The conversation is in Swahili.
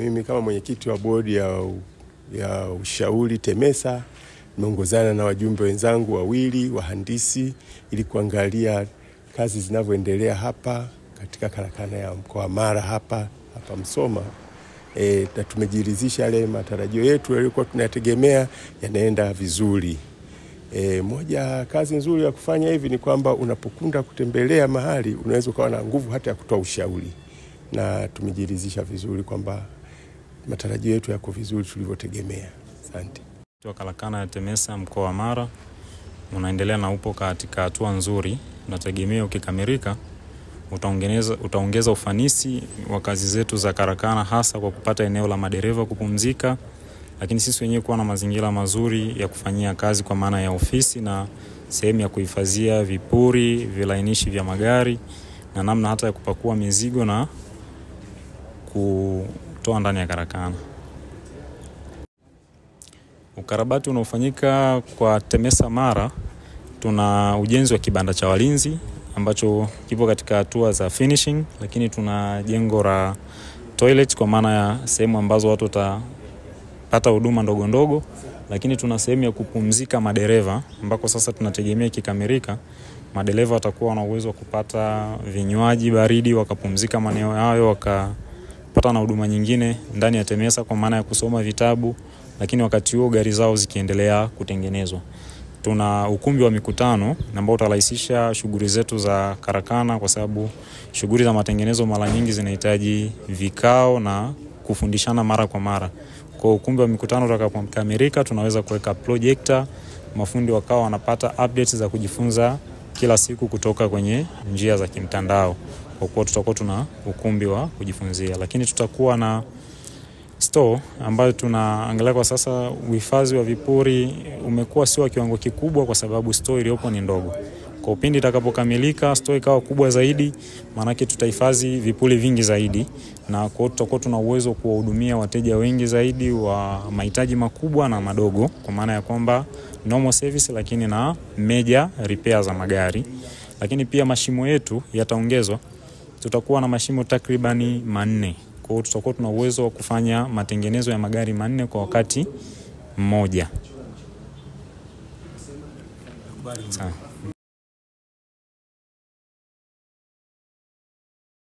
mimi kama mwenyekiti wa bodi ya, ya ushauri TEMESA nimeongozana na wajumbe wenzangu wawili wahandisi ili kuangalia kazi zinavyoendelea hapa katika karakana ya mkoa wa Mara hapa hapa Msoma. E, na tumejiridhisha yale matarajio yetu yaliyokuwa tunayategemea yanaenda vizuri. E, moja kazi nzuri ya kufanya hivi ni kwamba unapokunda kutembelea mahali unaweza ukawa na nguvu hata ya kutoa ushauri, na tumejiridhisha vizuri kwamba matarajio yetu yako vizuri tulivyotegemea. Asante. wa karakana ya TEMESA mkoa wa Mara unaendelea na upo katika hatua nzuri. Nategemea ukikamilika utaongeza, utaongeza ufanisi wa kazi zetu za karakana, hasa kwa kupata eneo la madereva kupumzika, lakini sisi wenyewe kuwa na mazingira mazuri ya kufanyia kazi kwa maana ya ofisi na sehemu ya kuhifadhia vipuri, vilainishi vya magari na namna hata ya kupakua mizigo na kutoa ndani ya karakana. Ukarabati unaofanyika kwa TEMESA Mara, tuna ujenzi wa kibanda cha walinzi ambacho kipo katika hatua za finishing, lakini tuna jengo la toilet kwa maana ya sehemu ambazo watu watapata huduma ndogo ndogo, lakini tuna sehemu ya kupumzika madereva ambako sasa tunategemea ikikamilika, madereva watakuwa na uwezo wa kupata vinywaji baridi, wakapumzika maeneo hayo, wakapata na huduma nyingine ndani ya TEMESA kwa maana ya kusoma vitabu, lakini wakati huo gari zao zikiendelea kutengenezwa. Tuna ukumbi wa mikutano ambao utarahisisha shughuli zetu za karakana, kwa sababu shughuli za matengenezo mara nyingi zinahitaji vikao na kufundishana mara kwa mara. Kwa ukumbi wa mikutano utakapokamilika, tunaweza kuweka projector, mafundi wakawa wanapata updates za kujifunza kila siku kutoka kwenye njia za kimtandao, kwa kuwa tutakuwa tuna ukumbi wa kujifunzia, lakini tutakuwa na store ambayo tunaangalia kwa sasa. Uhifadhi wa vipuri umekuwa sio wa kiwango kikubwa, kwa sababu store iliyopo ni ndogo. Kwa upindi itakapokamilika store ikawa kubwa zaidi, maanake tutahifadhi vipuri vingi zaidi, na kwa hiyo tutakuwa tuna uwezo wa kuwahudumia wateja wengi zaidi wa mahitaji makubwa na madogo, kwa maana ya kwamba normal service, lakini na major repair za magari. Lakini pia mashimo yetu yataongezwa, tutakuwa na mashimo takribani manne kwa hiyo tutakuwa tuna uwezo wa kufanya matengenezo ya magari manne kwa wakati mmoja. Sawa.